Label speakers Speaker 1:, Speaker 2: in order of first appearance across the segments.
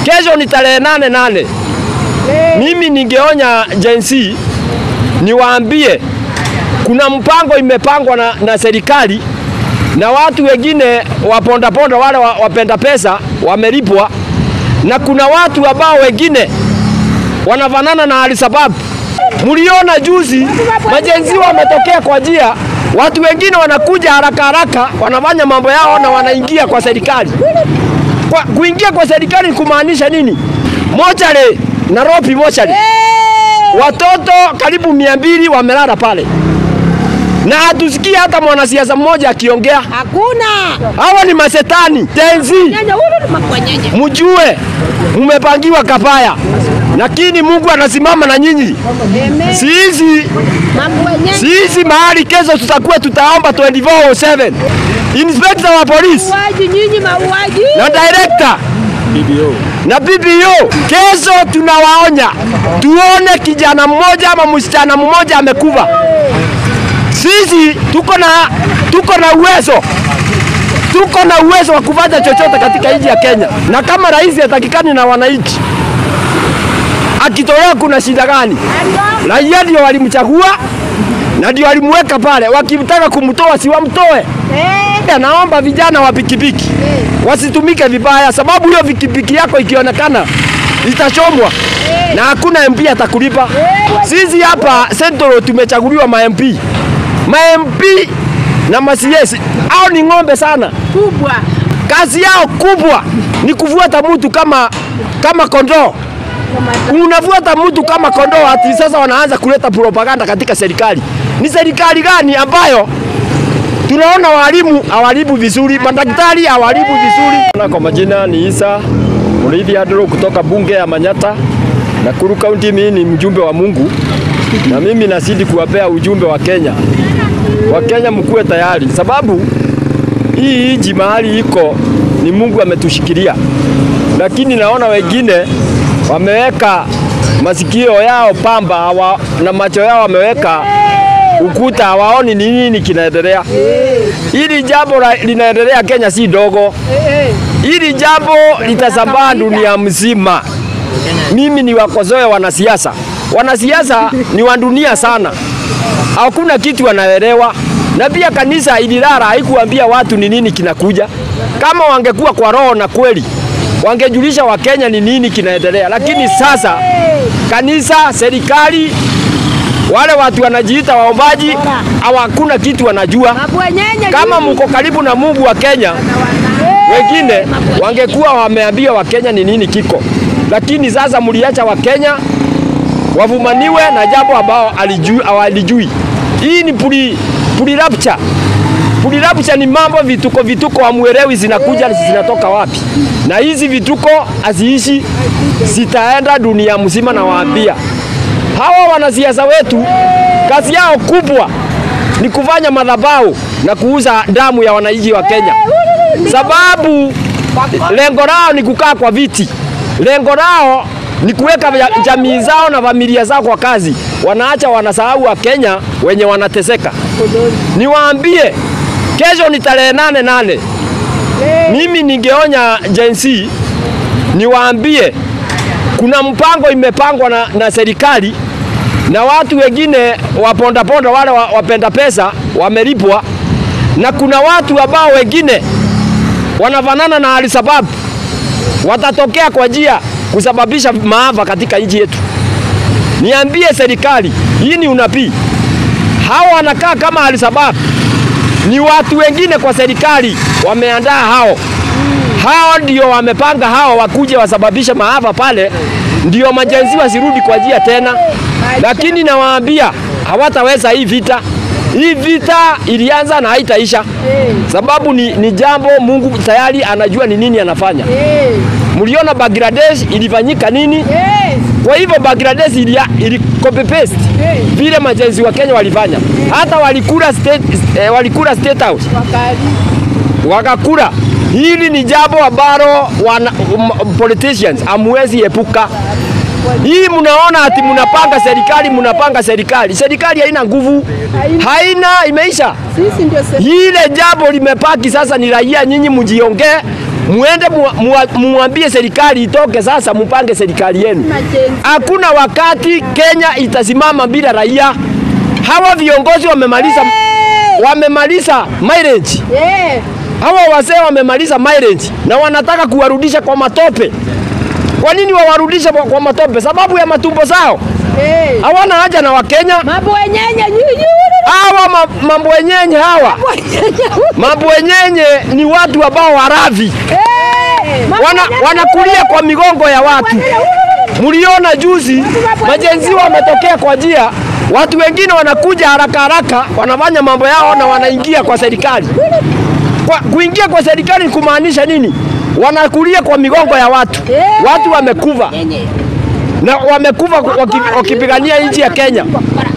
Speaker 1: Kesho ni tarehe nane nane. Mimi ningeonya Gen Z niwaambie kuna mpango imepangwa na, na serikali na watu wengine wapondaponda wale wa- wapenda pesa wamelipwa, na kuna watu ambao wengine wanafanana na Al-Shabaab. Mliona juzi majenzi wametokea kwa njia, watu wengine wanakuja haraka haraka, wanafanya mambo yao na wanaingia kwa serikali. Kwa, kuingia kwa serikali ni kumaanisha nini? Mochare, Nairobi mochare, watoto karibu mia mbili wamelala pale na hatusikii hata mwanasiasa mmoja akiongea.
Speaker 2: Hakuna.
Speaker 1: Hawa ni masetani tenzi,
Speaker 2: Nyanya huyu makwenyenye.
Speaker 1: mjue mmepangiwa kabaya, lakini Mungu anasimama na nyinyi.
Speaker 2: Amen.
Speaker 1: Sisi
Speaker 2: Makwenyenye.
Speaker 1: sisi mahali kesho tutakuwa tutaomba 24/7 inspector wa polisi
Speaker 2: Mauaji nyinyi mauaji.
Speaker 1: na director na BBO. Kesho tunawaonya, tuone kijana mmoja ama msichana mmoja amekufa. Sisi tuko na tuko na uwezo tuko na uwezo wa kufanya chochote katika nchi ya Kenya, na kama rais hatakikani na wananchi, akitolewa kuna shida gani? Raia ndio walimchagua na ndio walimweka pale, wakitaka kumtoa si wamtoe.
Speaker 2: Eh.
Speaker 1: Naomba vijana wa pikipiki wasitumike vibaya, sababu hiyo pikipiki yako ikionekana itachomwa na hakuna MP atakulipa. Sisi hapa Central tumechaguliwa ma MP, ma MP na ma CS hao ni ng'ombe sana.
Speaker 2: Kubwa.
Speaker 1: Kazi yao kubwa ni kufuata mtu kama kama kondoo. Unafuata mtu kama kondoo, ati sasa wanaanza kuleta propaganda katika serikali. Ni serikali gani ambayo tunaona walimu hawalibu vizuri, madaktari hawalibu vizuri. Na kwa majina ni Isa Muriithi Andrew kutoka bunge ya Manyata, Nakuru County. Mimi ni mjumbe wa Mungu na mimi nazidi kuwapea ujumbe wa Kenya. Wa Kenya mkuwe tayari, sababu hii nchi mahali iko ni Mungu ametushikilia, lakini naona wengine wameweka masikio yao pamba hawa, na macho yao wameweka ukuta, hawaoni ni nini kinaendelea. Hili jambo la- linaendelea Kenya si dogo, hili jambo litasambaa dunia mzima. Mimi ni wakosoe wanasiasa, wanasiasa ni wa dunia sana, hakuna kitu wanaelewa. Na pia kanisa ililala, haikuambia watu ni nini kinakuja. Kama wangekuwa kwa roho na kweli, wangejulisha Wakenya ni nini kinaendelea, lakini sasa kanisa, serikali, wale watu wanajiita waombaji, hawakuna kitu wanajua.
Speaker 2: Makwenyenye.
Speaker 1: Kama
Speaker 2: nyinyi.
Speaker 1: mko karibu na Mungu wa Kenya, wengine wangekuwa wameambia Wakenya ni nini kiko, lakini sasa mliacha Wakenya wavumaniwe na jambo ambao alijui- hawalijui. Hii ni puli, puli rapture. Puli rapture ni mambo vituko vituko hamuelewi zinakuja zinatoka wapi, na hizi vituko haziishi, zitaenda dunia mzima. Nawaambia hawa wanasiasa wetu, kazi yao kubwa ni kufanya madhabahu na kuuza damu ya wananchi wa Kenya, sababu lengo lao ni kukaa kwa viti, lengo lao ni kuweka ja- jamii zao na familia zao kwa kazi. Wanaacha wanasahau wa Kenya wenye wanateseka. Niwaambie, kesho ni tarehe nane nane. Mimi ningeonya Gen Z niwaambie kuna mpango imepangwa na, na serikali na watu wengine wapondaponda wale wa- wapenda pesa wamelipwa, na kuna watu ambao wengine wanafanana na Al-Shabaab watatokea kwa njia kusababisha maafa katika nchi yetu. Niambie serikali, hii ni unabii? Hawa wanakaa kama Al-Shabaab, ni watu wengine kwa serikali wameandaa hao hao ndio wamepanga hao wakuje wasababishe maafa pale, ndio majenzi wasirudi kwa njia tena. Lakini nawaambia hawataweza hii vita. Hii vita ilianza na haitaisha, sababu ni, ni jambo Mungu tayari anajua ni nini anafanya.
Speaker 2: Eh.
Speaker 1: Mliona Bangladesh ilifanyika nini?
Speaker 2: Eh.
Speaker 1: Kwa hivyo Bangladesh ili, ili copy paste vile majenzi wa Kenya walifanya, hata walikula state, eh, walikula state house
Speaker 2: Wakali.
Speaker 1: wakakula. Hili ni jambo ambalo wana um, politicians amwezi epuka. Hii mnaona ati mnapanga serikali, mnapanga serikali, serikali haina nguvu, haina, imeisha.
Speaker 2: Sisi ndio se-
Speaker 1: Ile jambo limepaki sasa, ni raia nyinyi mjiongee, muende mua- mua- muambie serikali itoke sasa, mupange serikali yenu.
Speaker 2: Majenzi.
Speaker 1: Hakuna wakati Kenya itasimama bila raia. Hawa viongozi wamemaliza wamemaliza mileage.
Speaker 2: Eh.
Speaker 1: Hawa wazee wamemaliza mileage na wanataka kuwarudisha kwa matope. Kwa nini wawarudishe kwa kwa matope? Sababu ya matumbo zao.
Speaker 2: Eh.
Speaker 1: Hawana haja na Wakenya.
Speaker 2: Mabwenyenye nyinyi.
Speaker 1: Hawa ma- mambwenyenye hawa mambwenyenye ni watu ambao waravi
Speaker 2: Eh.
Speaker 1: wana, wanakulia kwa migongo ya watu. Mliona juzi majenzi wametokea kwa njia, watu wengine wanakuja haraka haraka, wanafanya mambo yao na wanaingia kwa serikali. Kwa, kuingia kwa serikali ni kumaanisha nini? Wanakulia kwa migongo ya watu. Watu wamekufa na wamekufa waki- wakipigania nchi ya Kenya.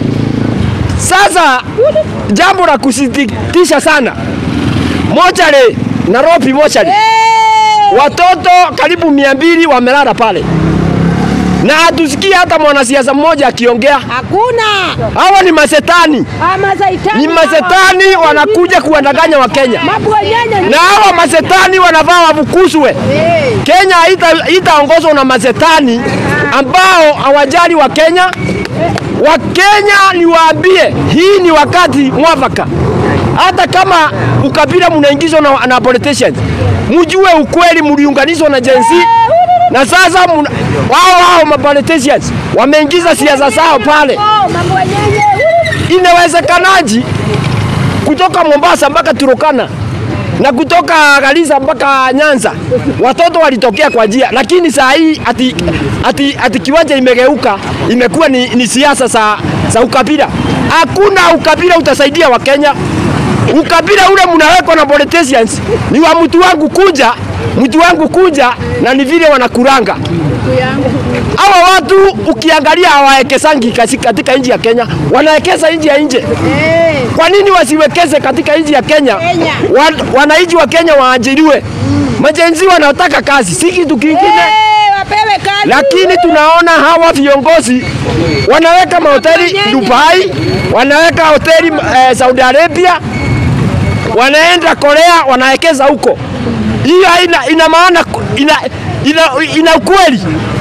Speaker 1: Sasa jambo la kusikitisha sana, mochari Nairobi mochari watoto karibu mia mbili wamelala pale, na hatusikii hata mwanasiasa mmoja akiongea.
Speaker 2: Hakuna.
Speaker 1: Hawa ni masetani,
Speaker 2: Ama zaitani.
Speaker 1: ni masetani wanakuja kuwadanganya Wakenya,
Speaker 2: Mabwenyenye.
Speaker 1: na hawa masetani wanafaa wafukuzwe.
Speaker 2: Eh.
Speaker 1: Kenya haita- haitaongozwa na masetani ambao hawajali wa Kenya. Wakenya niwaambie, hii ni wakati mwafaka. Hata kama ukabila mnaingizwa na, na politicians, mjue ukweli, mliunganishwa na Gen Z na sasa muna- wao wao ma politicians wameingiza siasa zao pale.
Speaker 2: Oh, mabwenyenye.
Speaker 1: Inawezekanaji kutoka Mombasa mpaka Turukana na kutoka Garissa mpaka Nyanza watoto walitokea kwa njia, lakini saa hii ati, ati, ati kiwanja imegeuka imekuwa ni, ni siasa za, za ukabila. Hakuna ukabila utasaidia Wakenya. Ukabila ule mnawekwa na politicians ni wa mtu wangu kuja, mtu wangu kuja, na ni vile wanakuranga hawa watu. Ukiangalia hawawekesangi kasi- katika nchi ya Kenya, wanawekeza nchi ya nje.
Speaker 2: Eh.
Speaker 1: Kwa nini wasiwekeze katika nchi ya Kenya?
Speaker 2: Kenya.
Speaker 1: Wa- Wananchi wa Kenya waajiriwe. Majenzi wanataka kazi, si kitu kingine.
Speaker 2: Eh, wapewe kazi.
Speaker 1: Lakini tunaona hawa viongozi wanaweka mahoteli
Speaker 2: Wafanyenye.
Speaker 1: Dubai, wanaweka hoteli eh, Saudi Arabia, wanaenda Korea, wanawekeza huko. Hiyo haina ina maana ina, ina, ina ukweli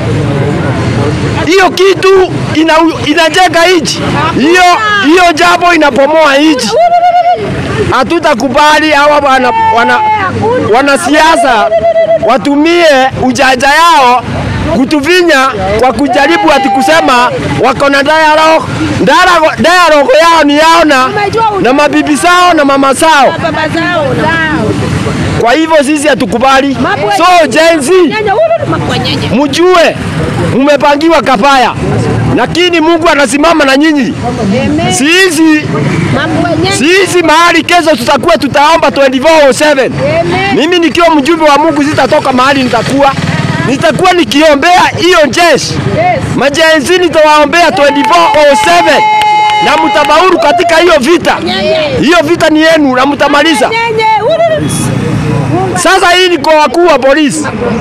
Speaker 1: hiyo kitu ina, inajenga nchi hiyo hiyo jambo inapomoa nchi. Hatutakubali hawa wana, wana, wanasiasa watumie ujanja yao kutuvinya kwa kujaribu ati kusema wako na dialogue. Dialogue, dialogue yao ni yao na, na mabibi zao na mama zao.
Speaker 2: Baba zao. Zao.
Speaker 1: Kwa hivyo sisi hatukubali. So Gen Z
Speaker 2: Nyanya, ulu, mabwenyenye.
Speaker 1: mjue mmepangiwa kafaya, lakini Mungu anasimama na nyinyi.
Speaker 2: Amen.
Speaker 1: Sisi
Speaker 2: Mabwenyenye.
Speaker 1: sisi mahali kesho tutakuwa tutaomba 24/7.
Speaker 2: Amen.
Speaker 1: Mimi nikiwa mjumbe wa Mungu sitatoka mahali nitakuwa nitakuwa nikiombea hiyo jeshi
Speaker 2: Yes.
Speaker 1: majenzi, nitawaombea 24/7 na mtabauru katika hiyo vita. Hiyo vita ni yenu na mtamaliza.
Speaker 2: Nyenye, ulu.
Speaker 1: Sasa hii ni kwa wakuu wa polisi,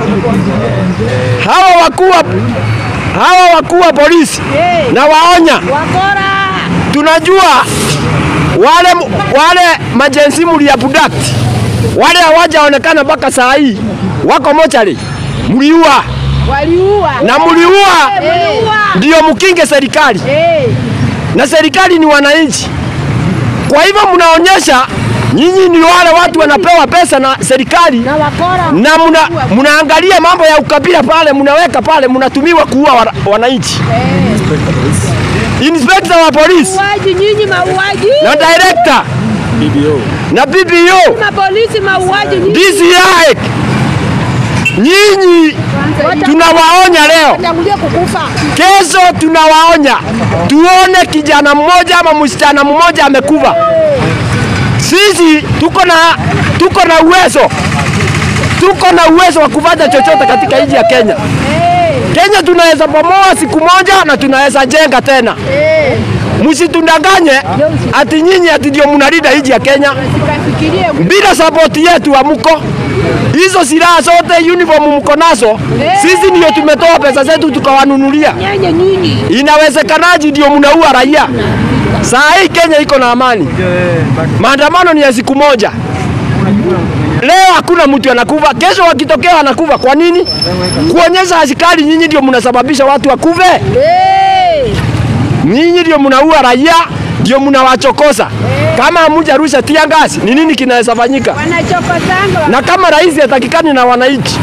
Speaker 1: hawa wakuu wa hawa wakuu wa polisi
Speaker 2: Eh.
Speaker 1: na waonya,
Speaker 2: Wakora.
Speaker 1: tunajua wale wale majensi mliabduct wale hawajaonekana mpaka saa hii wako mochari, mliua
Speaker 2: Waliua.
Speaker 1: na mliua
Speaker 2: Waliua.
Speaker 1: ndio mkinge serikali,
Speaker 2: Eh.
Speaker 1: na serikali ni wananchi. Kwa hivyo mnaonyesha nyinyi ni wale watu wanapewa pesa na serikali
Speaker 2: Na wakora.
Speaker 1: na muna, mnaangalia mambo ya ukabila pale, mnaweka pale, mnatumiwa kuua wana- wananchi. Inspector wa polisi
Speaker 2: Mauaji nyinyi mauaji.
Speaker 1: na director na BBO
Speaker 2: Mapolisi mauaji nyinyi.
Speaker 1: DCI, nyinyi tunawaonya leo,
Speaker 2: Watangulie kukufa.
Speaker 1: kesho tunawaonya, tuone kijana mmoja ama msichana mmoja amekufa. Sisi tuko na tuko na uwezo tuko na uwezo wa kufanya chochote katika nchi ya Kenya.
Speaker 2: Eh.
Speaker 1: Kenya tunaweza bomoa siku moja na tunaweza jenga tena.
Speaker 2: Eh.
Speaker 1: Msitundanganye ati nyinyi ati ndio mnalinda nchi ya Kenya.
Speaker 2: Tukafikirie
Speaker 1: Bila sapoti yetu hamuko. Hizo silaha zote uniform mko nazo, sisi ndio tumetoa pesa zetu tukawanunulia.
Speaker 2: nyenye nyinyi.
Speaker 1: Inawezekanaje ndio mnaua raia? Saa hii Kenya iko na amani, maandamano ni ya siku moja, Leo hakuna mtu anakufa, kesho wakitokea anakufa. Kwa nini? Kuonyesha askari nyinyi ndio mnasababisha watu wakufe.
Speaker 2: Eh.
Speaker 1: Nyinyi ndio mnaua raia, ndio mnawachokoza. Kama hamujarusha tia gasi, ni nini kinaweza fanyika?
Speaker 2: Wanachokosanga.
Speaker 1: Na kama rais hatakikani na wananchi,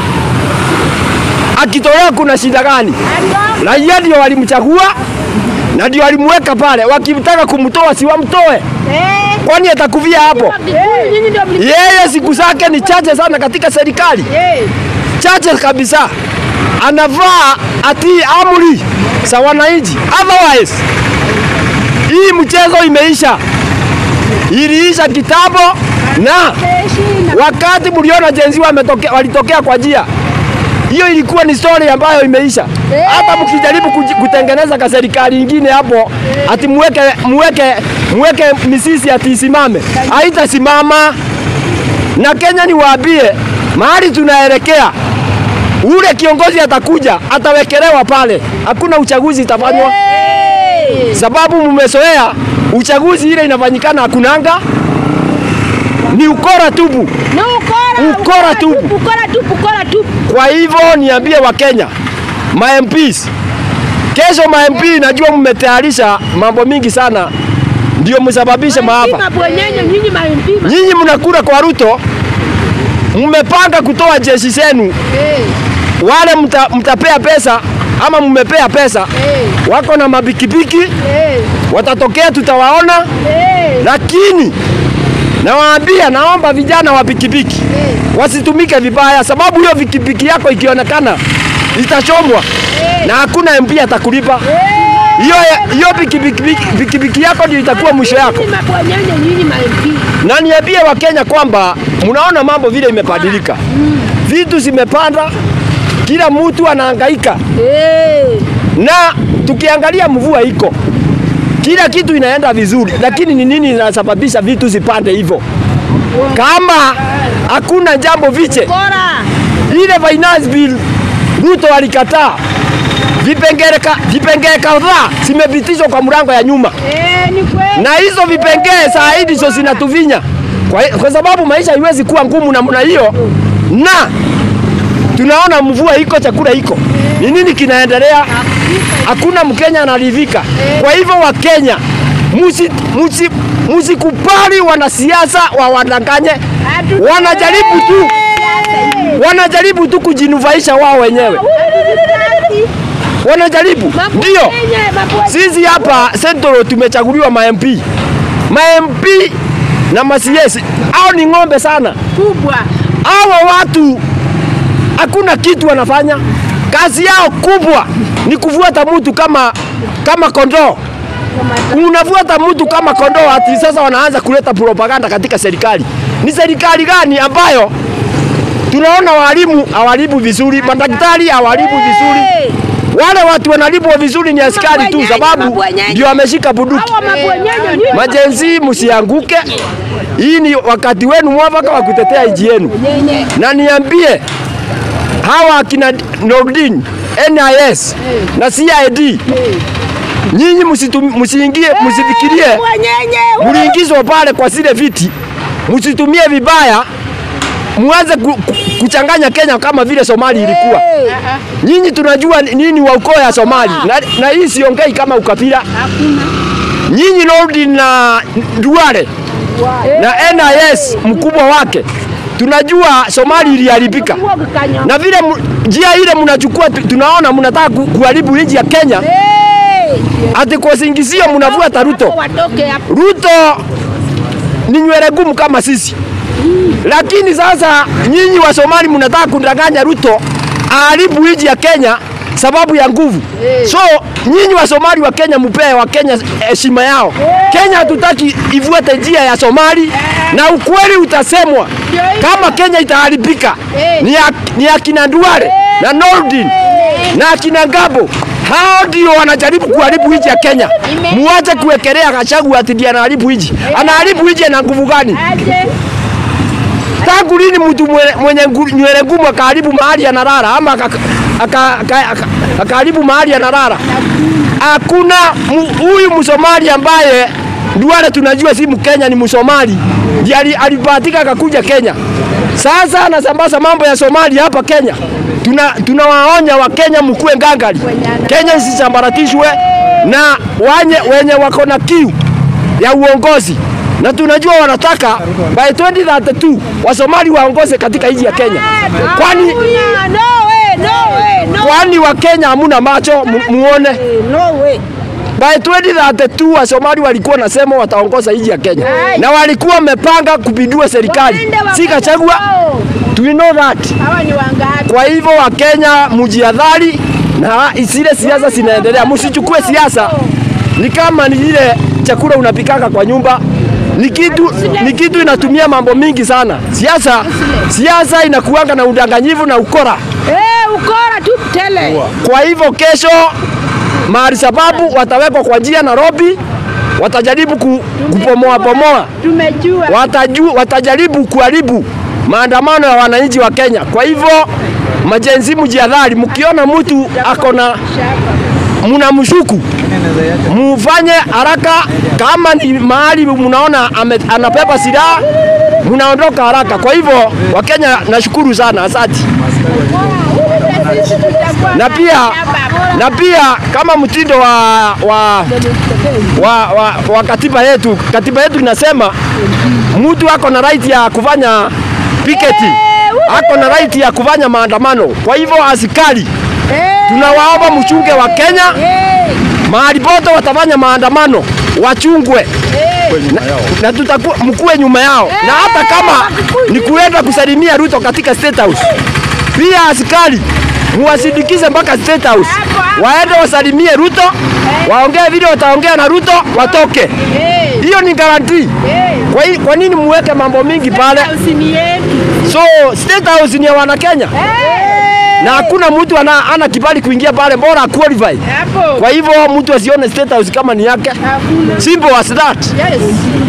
Speaker 1: akitolewa kuna shida gani?
Speaker 2: Ndio.
Speaker 1: Raia ndio walimchagua na ndio walimweka pale, wakitaka kumtoa si wamtoe,
Speaker 2: Eh.
Speaker 1: kwani atakufia hapo?
Speaker 2: Eh. Nyinyi ndio mli-
Speaker 1: Yeye siku zake ni chache sana katika serikali,
Speaker 2: Eh.
Speaker 1: chache kabisa. Anavaa atii amri za wananchi, otherwise hii mchezo imeisha, iliisha kitambo na
Speaker 2: Heshima.
Speaker 1: wakati mliona jenzi wametokea walitokea kwa njia hiyo, ilikuwa ni story ambayo imeisha. Hata mkijaribu kuji- kutengeneza ka serikali ingine hapo, ati muweke muweke muweke misisi ati isimame, haitasimama. Na Kenya niwaambie, mahali tunaelekea, ule kiongozi atakuja atawekelewa pale, hakuna uchaguzi itafanywa
Speaker 2: Eh.
Speaker 1: sababu mmezoea uchaguzi ile inafanyikana hakunanga, ni ukora tupu.
Speaker 2: Ni ukora.
Speaker 1: Ukora tu.
Speaker 2: Ukora tu, ukora tu.
Speaker 1: Kwa hivyo niambie Wakenya, ma MPs, kesho ma MP, najua mmetayarisha mambo mingi sana, ndio msababishe maafa.
Speaker 2: Mabwenyenye nyinyi maimpima.
Speaker 1: Nyinyi mnakula kwa Ruto, mmepanga kutoa jeshi zenu,
Speaker 2: Eh.
Speaker 1: wale mta, mtapea pesa ama mmepea pesa,
Speaker 2: Eh.
Speaker 1: wako na mabikibiki
Speaker 2: Eh.
Speaker 1: watatokea, tutawaona
Speaker 2: Eh.
Speaker 1: lakini nawaambia, naomba vijana wa pikipiki
Speaker 2: Eh.
Speaker 1: wasitumike vibaya, sababu hiyo pikipiki yako ikionekana itachomwa na hakuna MP atakulipa. Hiyo hiyo pikipiki pikipiki yako ndio itakuwa mwisho yako.
Speaker 2: Nyinyi mabwenyenye nyinyi maimpi.
Speaker 1: Na niambie Wakenya kwamba mnaona mambo vile imebadilika, vitu zimepanda, kila mtu anahangaika,
Speaker 2: Eh.
Speaker 1: na tukiangalia mvua iko kila kitu inaenda vizuri, lakini ni nini inasababisha vitu zipande hivyo? Kama hakuna jambo viche,
Speaker 2: Ukora.
Speaker 1: ile finance bill Ruto alikataa, vipengele ka- vipengele kadhaa zimepitishwa kwa mlango ya nyuma,
Speaker 2: Eh, ni kweli.
Speaker 1: na hizo vipengele saa hii ndizo zinatuvinya kwa, kwa sababu maisha haiwezi kuwa ngumu namna hiyo, na tunaona mvua iko, chakula iko, ni nini kinaendelea? Hakuna Mkenya anaridhika. Kwa hivyo Wakenya, musi, musi, musikubali wanasiasa wawadanganye, wanajaribu tu wanajaribu tu kujinufaisha wao wenyewe, wanajaribu ndio. Sisi hapa Central tumechaguliwa ma MP, ma MP na ma CS, hao ni ng'ombe sana.
Speaker 2: kubwa.
Speaker 1: Hawa watu hakuna kitu wanafanya, kazi yao kubwa ni kufuata mtu kama kama kondoo. Unafuata mtu kama kondoo, ati sasa wanaanza kuleta propaganda katika serikali. Ni serikali gani ambayo tunaona walimu hawalibu vizuri, madaktari hawalibu vizuri, wale watu wanalipwa vizuri ni askari tu, sababu ndio ameshika bunduki.
Speaker 2: Hawa mabwenyenye nyinyi.
Speaker 1: Majenzi, msianguke. Hii ni wakati wenu mwafaka wa kutetea nchi yenu,
Speaker 2: Nyenye.
Speaker 1: na niambie hawa akina Nordin, NIS na CID, nyinyi msitum- msiingie, msifikirie
Speaker 2: Mabwenyenye.
Speaker 1: mliingizwa pale kwa zile viti, msitumie vibaya, muanze ku, ku, kuchanganya Kenya kama vile Somali ilikuwa.
Speaker 2: Eh.
Speaker 1: Nyinyi tunajua nini wa ukoo ya Somali, na, na hii siongei kama ukabila.
Speaker 2: Hakuna.
Speaker 1: Nyinyi Nordin na Duale na NIS mkubwa wake, tunajua Somali iliharibika
Speaker 2: Huo kikanya.
Speaker 1: na vile mu- njia ile mnachukua, tu- tunaona mnataka ku- kuharibu nchi ya Kenya,
Speaker 2: Eh.
Speaker 1: ati kwa singizio mnavuata Ruto.
Speaker 2: Hapo Watoke hapo.
Speaker 1: Ruto ni nywele ngumu kama sisi, lakini sasa nyinyi wa Somali mnataka kundanganya Ruto aharibu nchi ya Kenya sababu ya nguvu. So nyinyi wa Somali wa Kenya mupee wa Kenya heshima yao. Kenya hatutaki ifuate njia ya Somali na ukweli utasemwa kama Kenya itaharibika ni, ya, ni akina Duale na Nordin na akina Ngabo hao ndio wanajaribu kuharibu nchi ya Kenya. Muache kuwekelea Gachagua ati ndiye anaharibu nchi. Anaharibu nchi na nguvu gani?
Speaker 2: Aje.
Speaker 1: Tangu lini mtu mwe- mwenye ngu- nywele ngumu akaharibu mahali analala ama aka- aka- aka- aka- akaharibu mahali analala? Hakuna mu- huyu Msomali ambaye Duale tunajua si Mkenya, ni Msomali ndiye ali- alibahatika akakuja Kenya. Sasa anasambaza mambo ya Somalia hapa Kenya. Tuna tunawaonya Wakenya mkuwe ngangari, Kenya isisambaratishwe na wanye, wenye wako na kiu ya uongozi na tunajua wanataka by 2032 Wasomali waongoze katika nchi ya Kenya. Kwani
Speaker 2: No way, no way, no
Speaker 1: kwani Wakenya hamuna macho mu, muone?
Speaker 2: no way.
Speaker 1: By 2032 Wasomali walikuwa nasema wataongoza nchi ya Kenya na walikuwa wamepanga kupindua serikali,
Speaker 2: Waende
Speaker 1: si Gachagua.
Speaker 2: wao.
Speaker 1: Do you know that?
Speaker 2: Hawa ni wangapi?
Speaker 1: Kwa hivyo Wakenya mjihadhari na zile siasa zinaendelea, msichukue siasa ni kama ni ile chakula unapikaka kwa nyumba ni kitu, ni kitu inatumia mambo mingi sana. Siasa siasa inakuanga na udanganyifu na ukora.
Speaker 2: Eh, ukora tu tele.
Speaker 1: Kwa hivyo kesho mahali sababu watawekwa kwa njia Nairobi, watajaribu ku, kupomoa pomoa,
Speaker 2: Tumejua.
Speaker 1: wataju, watajaribu kuharibu maandamano ya wananchi wa Kenya. Kwa hivyo majenzi, mjihadhari, mkiona mtu ako na mnamshuku mufanye haraka. Kama ni mahali mnaona ame- anabeba silaha, mnaondoka haraka. Kwa hivyo Wakenya, nashukuru sana, asante. Na pia na pia kama mtindo wa, wa, wa, wa, wa katiba yetu, katiba yetu inasema mtu ako na right ya kufanya piketi, ako na right ya kufanya maandamano. Kwa hivyo askari, tunawaomba mchunge wa Kenya mahali pote watafanya maandamano wachungwe na, na tutakuwa mkuwe nyuma yao, na hata kama ni kuenda kusalimia Ruto katika State House, pia askari muwasindikize mpaka State House, waende wasalimie Ruto, waongee vile wataongea na Ruto, watoke. Hiyo ni guarantee. Kwa, hi- kwa nini muweke mambo mingi pale?
Speaker 2: Usini yetu.
Speaker 1: So State House ni ya wana Kenya na hakuna mtu ana, ana kibali kuingia pale, bora qualify.
Speaker 2: Hapo.
Speaker 1: Kwa hivyo mtu asione State House kama ni yake.
Speaker 2: Hakuna.
Speaker 1: Simple as that.
Speaker 2: Yes.